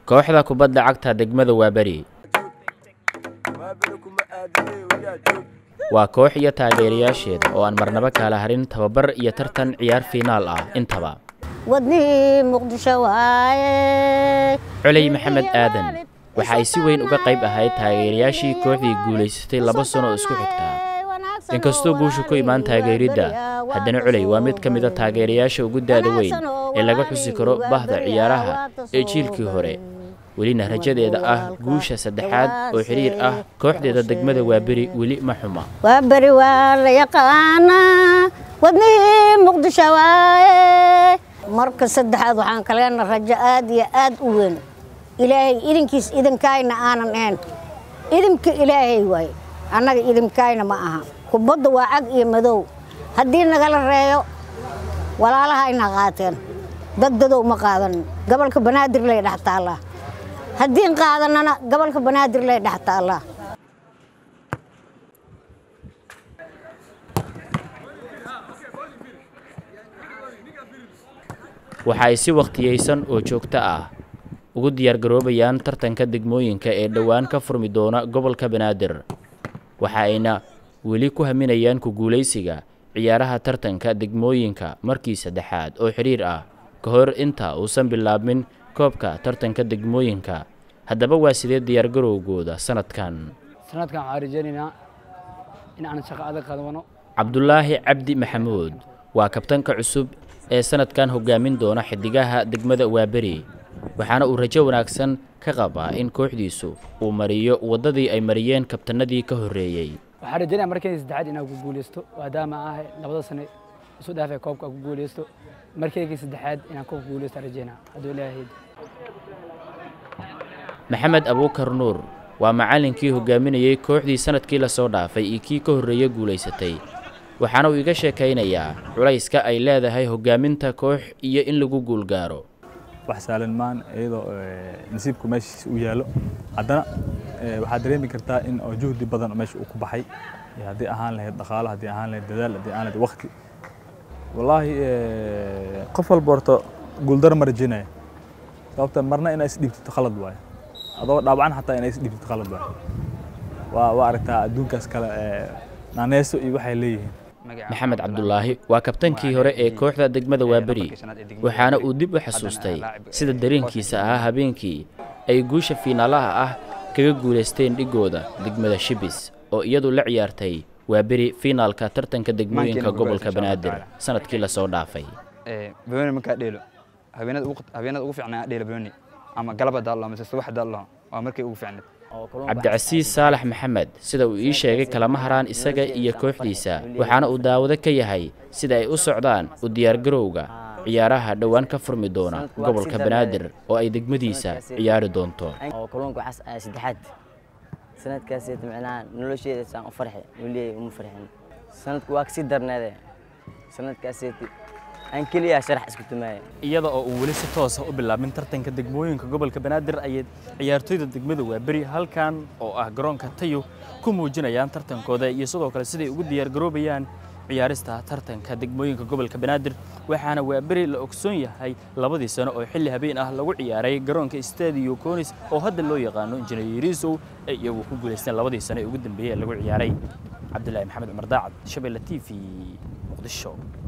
kooxda kubadda cagta degmada waaberi waa koox iyo taageerayaasheeda oo aan marnabo kaala harin tababar iyo tartan ciyaar fiinaal ah intaba wadnihii muqdisho waaye coley maxamed aadan waxa ay si weyn uga qayb ahayd taageerayaashii kooxdii guulaysatay laba sano oo isku xigtaa inkastoo guushu ku imaan taageeridda haddana coley waa mid ka mida taageerayaasha ugu daada weyn ee laga xusi karo bahda ciyaaraha ee jiilkii hore welina rajadeeda ah guusha saddexaad oo xiriir ah kooxdeeda degmada waaberi weli ma xuma waa beri waa la yaqaanaa wadnihii muqdisho waaye marka saddexaad waxaan kaleena rajo aad iyo aad u weyn ilaahay idinkiis idinkayna aanan ahayn idinka ilaahay waaye annaga idinkayna ma aha kubadda waa cag iyo madow haddii nagala reeyo walaalaha ayna qaateen degdadow ma qaadanin gobolka banaadir lay dhex taallaa haddiin qaadanana gobolka banaadir lay dhex taallaa waxa ay si wakhtiyaysan oo joogto ah ugu diyaargaroobayaan tartanka degmooyinka ee dhowaan ka furmi doona gobolka banaadir waxa ayna weli ku haminayaan ku guulaysiga ciyaaraha tartanka degmooyinka markii saddexaad oo xidhiir ah ka hor inta uusan bilaabmin koobka tartanka degmooyinka haddaba waa sidee diyaargarowgooda sanadkan sanadkan waxaan rajaynaynaa in aan shaqo adag qadwano cabdulaahi cabdi maxamuud waa kabtanka cusub ee sanadkan hogaamin doona xidigaha degmada waaberi waxaana uu rajo wanaagsan ka qabaa in kooxdiisu uu mariyo waddadii ay mariyeen kabtanadii ka horreeyey waxaan rajaynaya markayga saddexaad inaan ku guuleysto maadaama ah labada sane isu dhaafay koobka aan ku guuleysto markaygii saddexaad inaan koobka guuleysto rajaynaa hadduu ilaahay maxamed abuukar nuur waa macallinkii hogaaminayey kooxdii sanadkii lasoo dhaafay iyo kii ka horreeye guulaysatay waxaana uu iga sheekaynayaa culayska ay leedahay hogaaminta koox iyo in lagu guulgaaro wax saalan maan iyadoo nasiibku meeshiis u yaallo haddana waxaad dareemi kartaa in oo juhdi badan meesha uu ku baxay haddii ahaan lahayd dhaqaalo haddii ahaan lahayd dadaal haddii ahaan lahayd waqti wallaahi qof walba horta guuldaro ma rajaynaya sababta marna inaa isdhiibtito khalad waaye adoo dhaawacan xataa inaa isdhiibtito khalad waaye waa waa aragtaa adduunkaas kale naaneeso iyo waxay leeyihiin maxamed cabdulaahi waa kabtankii hore ee kooxda degmada waaberi waxaana uu dib u xasuustay sida dareenkiisa ahaa habeenkii ay guusha fiinaalaha ah kaga guulaysteen dhigooda degmada shibis oo iyadu la ciyaartay waaberi fiinaalka tartanka degmooyinka gobolka banaadir sanadkii lasoo dhaafay banooni markaa dheelo habeenada ugu fiicnaa dheelo banooni ama galaba daallo mise subax daallo waa markay ugu fiicneed cabdicasiis saalax maxamed sida uu ii sheegay kalama haraan isaga iyo kooxdiisa waxaana uu daawado ka yahay sida ay u socdaan u diyaargarowga ciyaaraha dhowaan ka furmi doona gobolka banaadir oo ay degmadiisa ciyaari doonto kalluunka waxaas saddexaad sanadkaas micnaha nolosheeda saan u farxe weliya uma farxin sanadku waa kasii darneede sanadkaas aan keliya sharax isku tumaaya iyada oo uu weli si toosa u bilaabin tartanka degmooyinka gobolka banaadir ayay ciyaartoyda degmada waaberi halkan oo ah garoonka tayo ku muujinayaan tartankooda iyo sidoo kale siday ugu diyaargaroobayaan ciyaarista tartanka degmooyinka gobolka banaadir waxaana waaberi la ogsoon yahay labadii sano oo xilli habeen ah lagu ciyaaray garoonka stadio conis oo hadda loo yaqaano injineerisow ay iyagu ku guulaysteen labadii sano ee ugu dambeeyey ee lagu ciyaaray cabdulaahi maxamed cumar daacad shabeelle t v muqdisho